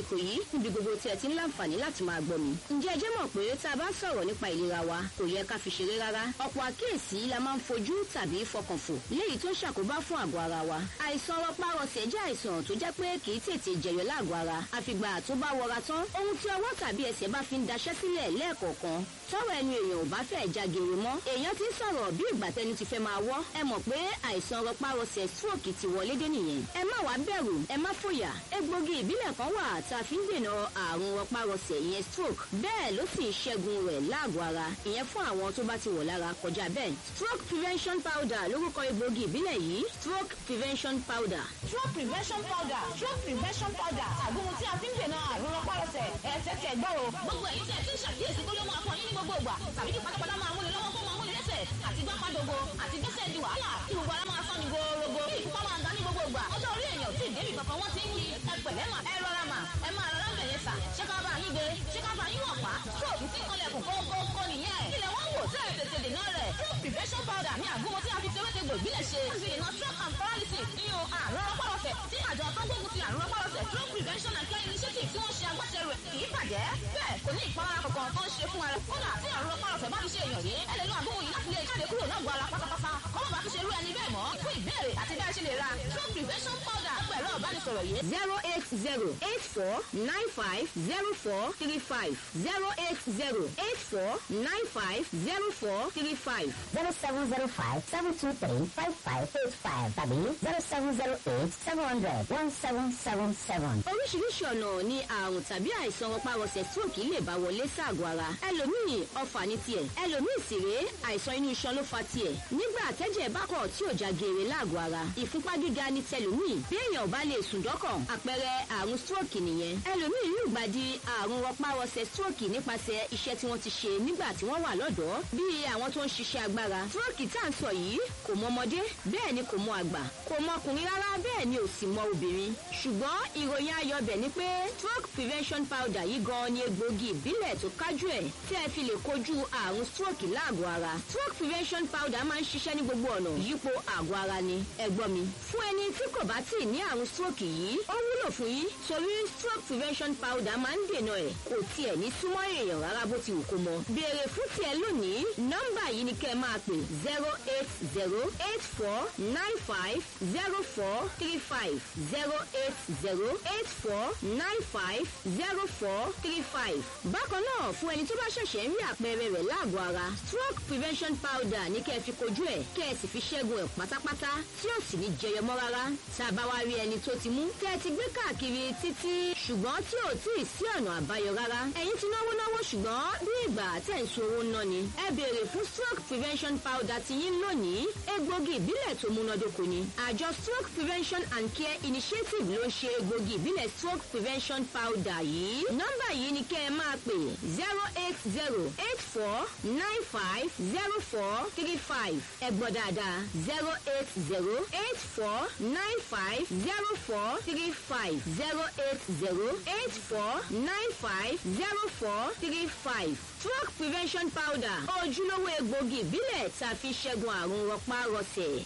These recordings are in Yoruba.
àsìkò yìí níbi gbogbo tí ẹ ti ń láǹfààní láti máa gbọ́ mi. ǹjẹ́ ẹ jẹ́ mọ̀ pé tá a bá sọ̀rọ̀ nípa ìlera wa kò yẹ ká fi ṣeré rárá. ọ̀pọ̀ àkíyèsí la máa ń fojú tàbí fọkàn fò léyìí tó ń ṣàkóbá fún àgọ́ ara wa. àìsàn rọpárọsẹ̀ jẹ́ àìsàn tó jẹ́ pé kì í tètè jẹyọ láàgọ́ ara àfìgbà tó bá wọra tán ohun tí ọwọ́ tàbí ẹsẹ̀ bá fi ń daṣẹ́ sílẹ̀ lẹ́ẹ̀kọ̀ọ̀kan tọwọ́ ẹnu èèyàn ò bá fẹ́ jágere mọ́ èèyàn ti ń sọ̀rọ̀ bí ìgbà tẹnu ti fẹ́ máa wọ́ ẹ mọ̀ pé àìsàn rọpárọsẹ̀ stroke ti wọlé dé nìyẹn ẹ má wàá bẹ̀rù ẹ má fòyà egbògi ìbílẹ̀ kan wà tá a fi ń dènà àrùn rọpárọsẹ̀ ìyẹn stroke bẹ́ẹ̀ ló sì ń ṣẹ́gun rẹ̀ láàgọ̀ ara ìyẹn fún àwọn tó bá ti wọ̀ lára kọjá bẹ́ẹ̀ stroke prevention powder lórúkọ egbògi ìbílẹ̀ yìí stroke prevention powder. stroke prevention powder stroke prevention powder àgùnmu tí a fi ń dènà àrùn rọpárọsẹ̀ ẹ̀ tẹ́tẹ́ gbọ́ o. gbogbo ẹ̀yin tẹ̀ tí ń ṣàkíyèsí kó ló máa fọ yín ní gbogbo ìgbà tàbí kí pátápátá máa múni lọ́wọ́ kó máa múni lẹ́sẹ̀ àti gbápádogo àti gbẹ́sẹ̀ di wàhálà kí gbogbo ara máa sán ní gorogo kí ìfúnpá máa ga ní gbogbo ìgbà ọjọ́ orí èèyàn tí ìdébì kankan wọ́n ti ń yí ẹ pẹ̀lẹ́ mà ẹ rọra mà ẹ máa rọra bẹ̀yẹ sà ṣé ká bá yín gbé ṣé ká bá yín wọ̀ pa stroke tí kọlẹ̀kùn kókókó nìyẹn ilẹ̀ wọ́n wò tẹ́ tètè dènà rẹ̀ stroke prevention powder ní àgúnmọ́ tí a fi tewé tegbò ìbílẹ̀ ṣe àti ìdènà stroke and paralysis nínú àrùn rọpárọsẹ̀ tí àjọ tó gbógun ti àrùn rọpárọsẹ̀ stroke prevention and care initiative tí wọ́n ṣe agbátẹrù ẹ̀ kì í bàjẹ́ bẹ́ẹ̀ kò ní ìpalára kankan tó ń ṣe fún ara kódà tí àrùn rọpárọsẹ̀ bá fi ṣe èèyàn yìí ẹ lè lo àgúnmọ́ yìí láti lè jáde kúrò lágbo ara pátápátá kọ́mọ́ bá fi ṣe irú ẹni bẹ́ẹ̀ mọ́ fún ìbéèrè àti bẹ́ẹ̀ ṣe lè ra stroke prevention powder pẹ̀lú ọ̀bánisọ̀rọ̀ yìí zero eight zero eight four nine five zero four three five zero eight zero eight four nine five zero four three five. zero seven zero five seven two three five five eight five tàbí zero seven zero eight seven hundred one seven seven seven. oríṣiríṣi ọ̀nà ni àrùn tàbí àìsàn rọpárọsẹ̀ stroke lè bá wọlé ságọ̀ ara ẹlòmíì ọfà ní tiẹ̀ ẹlòmíì sì rèé àìsàn inú iṣan ló fa tiẹ̀ nígbà tẹ́jẹ̀ bá kọ̀ tí ò já geere láàgọ̀ ara ìfúnpá gíga ní tẹlòmíì bí èèyàn ò bá lè sùn dọ́kàn àpẹẹrẹ àrùn stroke nìyẹn ẹlòmíì lùgbàdì àrùn rọpárọsẹ̀ stroke nípasẹ̀ iṣẹ́ tí wọ́n ti ṣe nígbà tí wọ́n wà lọ́dọ̀ọ́ bíi àwọn tó ń ṣiṣẹ́ agbára stroke tá à ń sọ yìí kò mọ ọmọdé bẹ́ẹ̀ ni kò mọ àgbà kò mọ ọkùnrin rárá bẹ́ẹ̀ ni ò sì mọ obìnrin ṣùgbọ́n ìròyìn ayọ̀ bẹ̀ ni pé stroke prevention powder yìí gan ni egbògi ìbílẹ̀ tó kájú ẹ̀ tí ẹ fi lè kojú àrùn stroke láàgọ̀ ara stroke prevention powder máa ń ṣiṣẹ́ ní gbogbo ọ̀nà yípo àgọ̀ ara ni ẹ̀gbọ́n mi fún ẹni tí kò bá tíì ní àrùn stroke yìí ó wúlò fún yín torí stroke prevention powder máa ń dènà ẹ̀ kò tiẹ̀ ní súnmọ́ èèyàn rárá bó ti wù kó mọ béèrè fún tiẹ̀ lónìí nọ́mbà yìí ni kẹ́ ẹ máa pè zero eight zero eight four nine five zero four three five zero eight zero eight four nine five zero four three five. bákan náà fún ẹni tó bá ṣẹ̀ṣẹ̀ ń rí àpẹẹrẹ rẹ̀ láàgọ̀ ara stroke prevention powder ní kẹ́ ẹ fi kojú ẹ̀ kẹ́ ẹ sì fi ṣẹ́gun ẹ̀ pátápátá tí ó sì ní jẹyọ mọ́ rárá tá a bá wá rí ẹni tó ti mú tẹ́ ẹ ti gbé káàkiri títí ṣùgbọ́n tí ò tí ì sí ọ̀nà àbáyọ rárá ẹ̀yin ti náwó náwó ṣùgbọ́n bí ìgbà tẹ̀ ń so owó ná ni ẹ béèrè fún stroke prevention powder ti yín lónìí egbògi ìbílẹ̀ tó múnádóko ni àjọ stroke prevention and care initiative ló ń ṣe egbògi ìbílẹ̀ stroke prevention powder yìí nọ́mbà yìí ni kẹ́ ẹ máa pè zero eight zero eight four nine five zero four three five ẹ gbọ́ dáadáa zero eight zero eight four nine five zero four three five zero eight zero eight four nine five zero four three five stroke prevention powder ojúlówó egbògi ìbílẹ̀ tá a fi ṣẹ́gun àrùn rọpárọsẹ̀.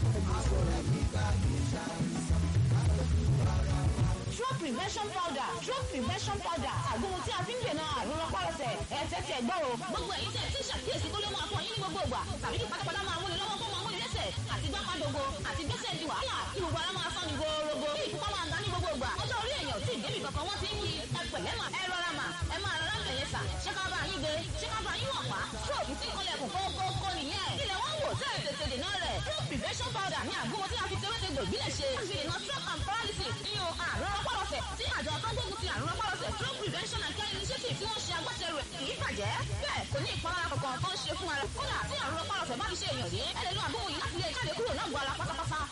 stroke prevention powder stroke prevention powder àgùnmu tí a fi ń dènà àrùn rọpárọsẹ̀ ẹ̀ tẹ́tẹ́ gbọ́ o. gbogbo ẹ̀yin tẹ̀ tí ń ṣàkíyèsí kó ló máa fọ yín ní gbogbo ìgbà tàbí kí pátápátá máa múni lọ́wọ́ kó máa múni lẹ́sẹ̀ àti gbápádogo àti gbẹ́sẹ̀ di wàhálà kí gbogbo ara máa sán ní gorogo kí ìfúnpá máa ga ní gbogbo ìgbà ọjọ́ orí èèyàn tí ìdébì kankan wọ́n ti ń yí ẹ pẹ̀lẹ́ mà ẹ rọra mà ẹ máa rọra bẹ̀yẹ sà ṣé ká bá yín gbé ṣé ká bá yín wọ̀ pa stroke tí kọlẹ̀kùn kókókó nìyẹn ilẹ̀ wọ́n wò tẹ́ tètè dènà rẹ̀ stroke prevention powder ní àgúnmu tí a fi tewé tegbò ìbílẹ̀ ṣe àti ìdènà stroke and paralysis nínú àrùn rọpárọsẹ̀ tí àjọ tó gbógun ti àrùn rọpárọsẹ̀ stroke prevention and care initiative tí wọ́n ṣe agbátẹrù ẹ̀ kì í bàjẹ́ bẹ́ẹ̀ kò ní ìpalára kankan tó ń ṣe fún ara kódà tí àrùn rọpárọsẹ̀ bá fi ṣe èèyàn yìí ẹ lè lo àgúnmu yìí láti lè jáde kúrò lágbo ara pátápátá